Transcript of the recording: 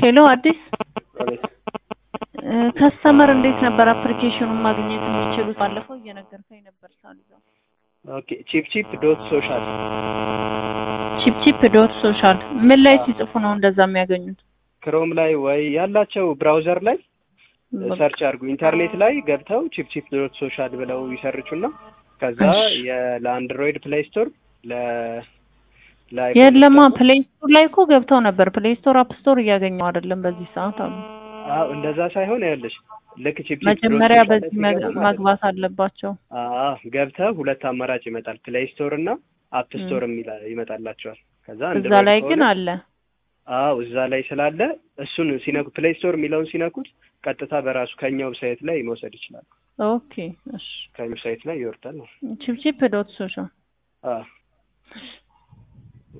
ሄሎ አዲስ ከስተመር እንዴት ነበር አፕሊኬሽኑን ማግኘት የሚችሉት? ባለፈው እየነገርከኝ ነበር ሳልይዘው። ኦኬ ቺፕ ቺፕ ዶት ሶሻል ቺፕ ቺፕ ዶት ሶሻል ምን ላይ ሲጽፉ ነው እንደዛ የሚያገኙት? ክሮም ላይ ወይ ያላቸው ብራውዘር ላይ ሰርች አድርጉ። ኢንተርኔት ላይ ገብተው ቺፕ ቺፕ ዶት ሶሻል ብለው ይሰርቹና ከዛ ለአንድሮይድ ፕሌይ ስቶር ለ የለማ ፕሌይ ስቶር ላይ እኮ ገብተው ነበር። ፕሌይ ስቶር አፕ ስቶር እያገኘው አይደለም በዚህ ሰዓት አሉ። አዎ እንደዛ ሳይሆን ያለሽ ልክ ቺፕ ቺፕ መጀመሪያ በዚህ መግባት አለባቸው። አዎ ገብተህ ሁለት አማራጭ ይመጣል። ፕሌይ ስቶር እና አፕ ስቶር የሚል ይመጣላቸዋል። ከዛ እዛ ላይ ግን አለ። አዎ እዛ ላይ ስላለ እሱን ሲነኩ ፕሌይ ስቶር የሚለውን ሲነኩት ቀጥታ በራሱ ከኛ ዌብሳይት ላይ መውሰድ ይችላል። ኦኬ እሺ፣ ከኛ ዌብሳይት ላይ ይወርዳል ነው ቺፕ ቺፕ ዶት ሶሻል አዎ